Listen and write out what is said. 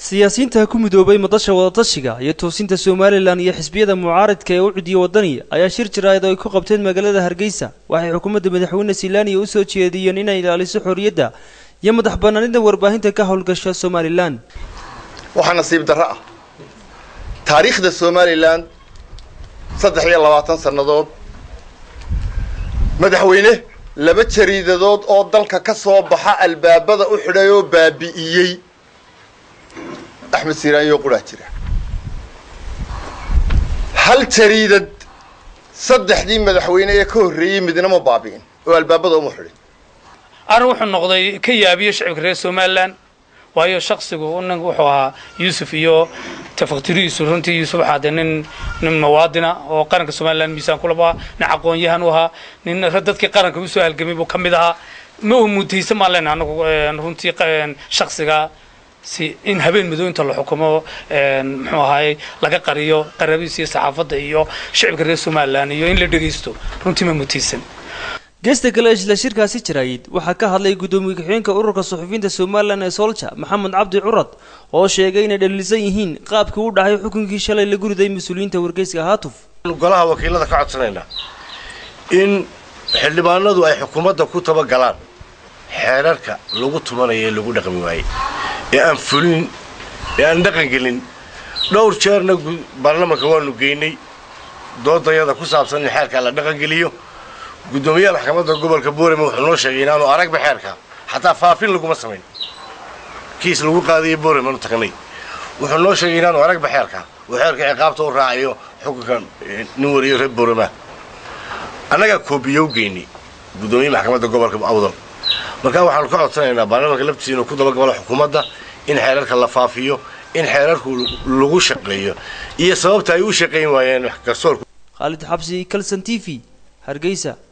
siyaasiyiinta ku midoobay madasha wadatashiga iyo toosinta somalilan iyo xisbiyada mucaaridka ee u cudiya wadaniya ayaa shir jiraayad oo ay ku qabteen magaalada hargeysa waxay xukuumadda madaxweyne silaaniya usoo jeediyeen inay ilaaliso xorriyadda iyo madax banaanida warbaahinta ka howlgasha somalilan waxaa nasiib darro ah taariikhda somalilan saddex iyo labaatan sannadood madaxweyne laba jariidadood oo dalka ka soo baxa albaabada u xidhay oo baabi'iyey axmed siiraanyo quraa jira hal jariidad saddexdii madaxweyne ee ka horreeyey midna ma baabi'in oo albaabada uma xidhin arrin wuxuu noqday ka yaabiyo shacibka reer somalilan waayo shaksigu nin wuxuu ahaa yuusuf iyo tafaktirihiisu runtii yuusuf waxaa dee nin nin muwaadina oo qaranka somalilan miisaan kulaba nin aqoon-yahan u ahaa nin dadkii qaranka usoo halgamay buu ka mid ahaa ma u mutaysan maan leenahay anagu runtii shaksiga si in habeen madooyinta la xukumo muxuu ahaay laga qariyo qarabiis iyo saxaafadda iyo shacibka reer somalilan iyo in la dhegaysto runtii ma mutaysan geesta kale isla shirkaasi jiraayid waxaa ka hadlay guddoomiye ku-xigeenka ururka suxufiyiinta somalilan ee soolja maxamed cabdi curad oo sheegay inay dhaliilsan yihiin qaabkii u dhacay xukunkii shalay lagu riday mas-uuliyiinta wargeyska haatuf golaha wakiilada ka codsanaynaa in xildhibaanadu ay xukuumadda ku tabagalaan xeerarka lagu tumanayo ee lagu dhaqmi waayey ee aan fulin ee aan dhaqangelin dhowr jeerna baarlamanka waanu geynay doodayada ku saabsan in xeerkaa la dhaqangeliyo guddoomiyaha maxkamadda gobolka boorame wuxuu noo sheegay inaanu aragba xeerka xataa faafin laguma samayn kiis lagu qaadayo boorame aanu tagnay wuxuu noo sheegay inaanu aragba xeerka uu xeerka ciqaabta u raacayo xukunka nin wariyo reer boorama annagaa koobiyo u geynay guddoomiyaha maxkamadda gobolka awdal markaa waxaanu ka codsanaynaa baarlamanka laftiisa inuu ku dabagalo xukuumadda in xeerarka la faafiyo in xeerarku lagu shaqeeyo iyo sababta ay u shaqayn waayeen garsoorku khaalid xabsi kalson t v hargeysa